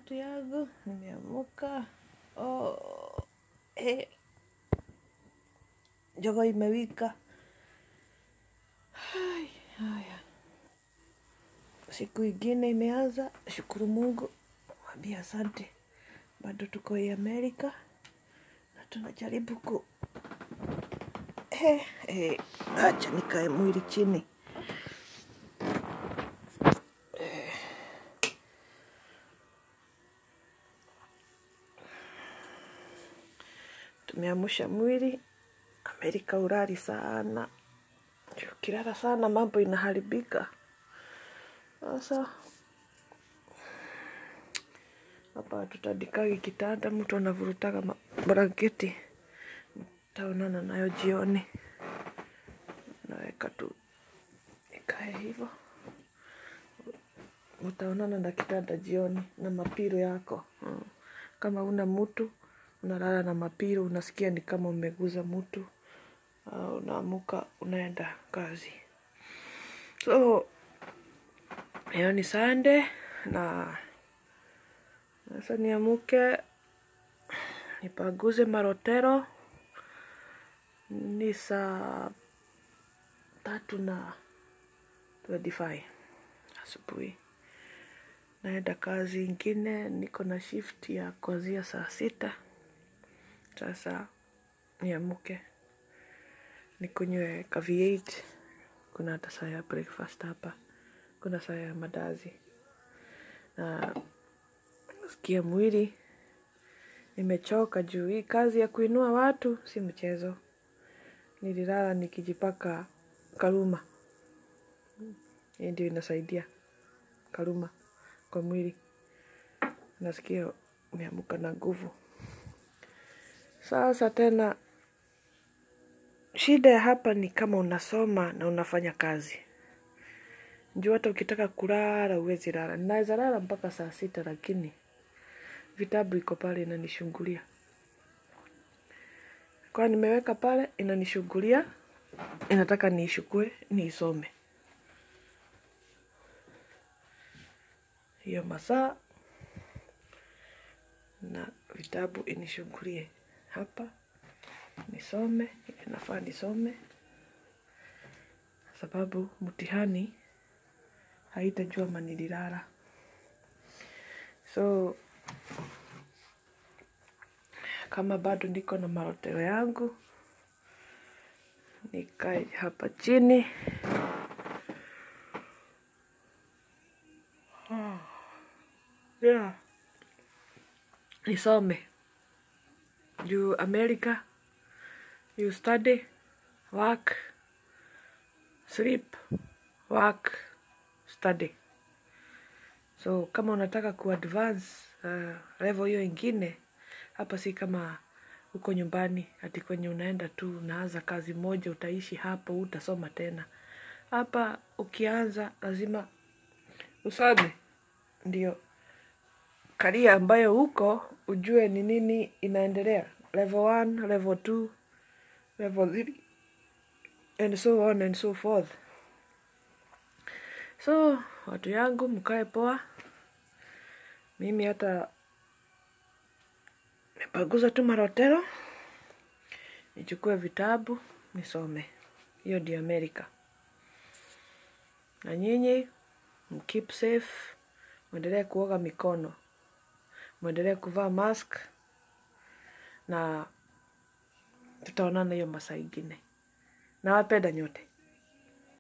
watu yangu, nimeamuka. Oh, eh. Jogoo imewika. Hai, haya. Siku ingine imeanza, shukuru Mungu, mwambie asante. Bado tuko hii Amerika na tunajaribu ku eh, eh, acha nikae mwili chini. Tumeamsha mwili. Amerika urari sana, ukilala sana mambo inaharibika. Sasa hapa hatutandikagi kitanda, mtu anavurutaga ma- blanketi. Taonana nayo jioni, naweka tu ikae hivyo. Utaonana na kitanda jioni na mapiro yako mm. Kama una mtu unalala na mapiro, unasikia ni kama umeguza mtu uh, unaamuka unaenda kazi. So leo ni Sunday na sasa niamuke nipaguze marotero. Ni saa tatu na 25 asubuhi. Naenda kazi ingine, niko na shift ya kuanzia saa sita. Sasa niamuke nikunywe ka V8. Kuna hata saa ya breakfast hapa, kuna saa ya madazi na nasikia mwili nimechoka juu hii kazi ya kuinua watu si mchezo. Nililala nikijipaka karuma, hii ndio inasaidia karuma kwa mwili. Nasikia umeamuka na nguvu. Sasa tena shida ya hapa ni kama unasoma na unafanya kazi. Juu hata ukitaka kulala huwezi lala. Naweza lala mpaka saa sita lakini vitabu iko pale inanishungulia. Kwa nimeweka pale inanishungulia, inataka niishukue, niisome. Hiyo masaa na vitabu inishungulie hapa nisome, inafaa nisome sababu mtihani haitajua ma nililala. So kama bado niko na maroteo yangu, nikae hapa chini yeah. Nisome juu America, you study, work, sleep, work, study. So kama unataka kuadvance uh, level hiyo ingine, hapa si kama uko nyumbani ati kwenye unaenda tu unaanza kazi moja, utaishi hapo, utasoma tena. Hapa ukianza lazima usome, ndio karia ambayo huko ujue ni nini inaendelea, level 1, level 2, level 3 and so on and so forth. So watu yangu mkae poa, mimi hata nipaguza tu marotero, nichukue vitabu nisome. Hiyo ndio Amerika. Na nyinyi mkeep safe, mwendelee kuoga mikono, mwendelee kuvaa mask na tutaonana hiyo masaa ingine. Nawapenda nyote.